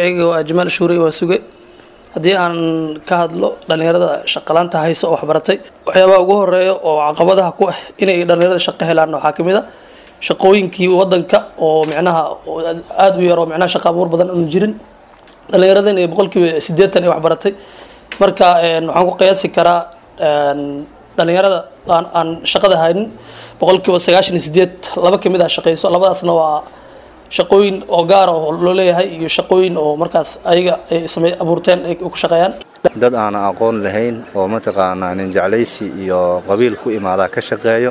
magacayga waa jamaal shuurey waa suge haddii aan ka hadlo dhallinyarada shaqalaanta hayso oo waxbaratay waxyaabaha ugu horeeya oo caqabadaha ku ah inay dhallinyarada shaqo helaan waxaa ka mid a shaqooyinkii wadanka oo micnaha aada u yar oo micnaha shaqa abuur badan aanu jirin dhallinyarada inay boqolkiiba siddeetan ay waxbaratay marka waxaan ku qiyaasi karaa dhallinyarada aan aan shaqada haynin boqolkiiba sagaashan iyo sideed laba kamid ah shaqeyso labadaasna waa shaqooyin oo gaara oo loo leeyahay iyo shaqooyin oo markaas ayaga ay samey abuurteen ay ku shaqeeyaan dad aan aqoon lahayn oo mataqaanaa nin jeclaysi iyo qabiil ku imaadaa ka shaqeeyo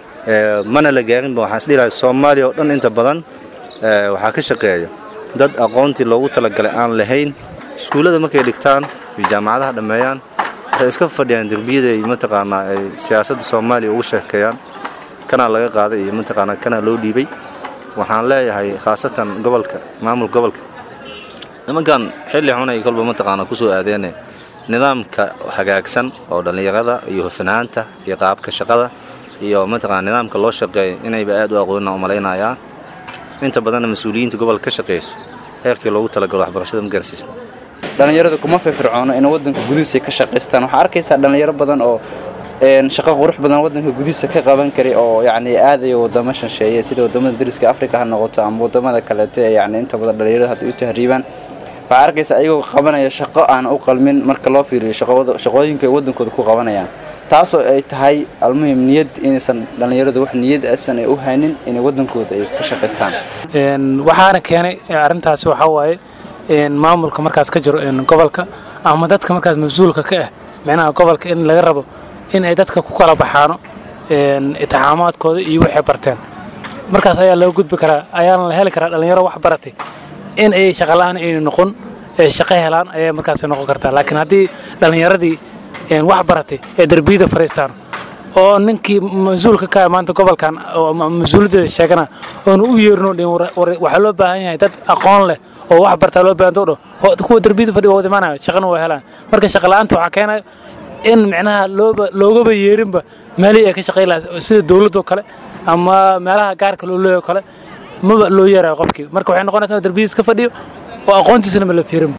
mana la gaarinba waxaan isdhilahay soomaaliya oo dhan inta badan waxaa ka shaqeeya dad aqoontii loogu talagalay aan lahayn iskuullada markay dhigtaan iyo jaamacadaha dhammeeyaan waxay iska fadhiyaan derbiyada iyo mataqaanaa ay siyaasadda soomaaliya ugu sheekeeyaan kanaa laga qaaday iyo mataqaanaa kanaa loo dhiibay waxaan leeyahay khaasatan gobolka maamul gobolka nimankan xilli xun ay kolba mataqaanaa kusoo aadeene nidaamka hagaagsan oo dhallinyarada iyo hufanaanta iyo qaabka shaqada iyo mataqaana nidaamka loo shaqeeyo inayba aad u aqoonina u malaynayaa inta badanna mas-uuliyiinta gobolka ka shaqeyso heerkii loogu talagalo waxbarashada ma gaarsiisan dhallinyarada kuma firfircoono in waddanka gudihiisa ka shaqaystaan waxaa arkaysaa dhallinyaro badan oo shaqo qurux badan waddanka gudihiisa ka qaban karay oo yacni aadaya waddamo shansheeye sida waddamada dariska afrika ha noqoto ama waddamada kaleete ee yacni inta badan dhallinyarada hadda u tahriibaan waxaa arkaysaa ayagoo qabanaya shaqo aan u qalmin marka loo fiiriyo shaqooyinka ay waddankooda ku qabanayaan taasoo ay tahay almuhim niyad inaysan dhallinyaradu wax niyad asan ay u haynin inay waddankooda ay ka shaqaystaan waxaana keenay arrintaasi waxaa waaye maamulka markaas ka jiro gobolka ama dadka markaas mas-uulka ka ah micnaha gobolka in laga rabo in ay dadka ku kala baxaano itixaamaadkooda iyo waxay barteen markaas ayaa loo gudbi karaa ayaana la heli karaa dhallinyaro wax baratay in ay shaqala-aan aynu noqon shaqo helaan ayay markaas noqon kartaa laakiin haddii dhallinyaradii wax baratay ee derbiyada fariistaan oo ninkii mas-uulka ka maanta gobolkan mas-uuliyaddeeda sheegana oonu u yeerino dhin waxaa loo baahan yahay dad aqoon leh oo wax bartaa loo baahan dodho kuwa derbiyada fadhiga wada imaanaya shaqana waa helaan marka shaqa la-aanta waxaa keenaya in micnaha looba loogaba yeerinba meelihii ay ka shaqayn lahaa sida dowladoo kale ama meelaha gaarka loo leeyo kale maba loo yeerayo qofkii marka waxay noqonaysaa derbiyadiis ka fadhiyo oo aqoontiisana ma la fiirinba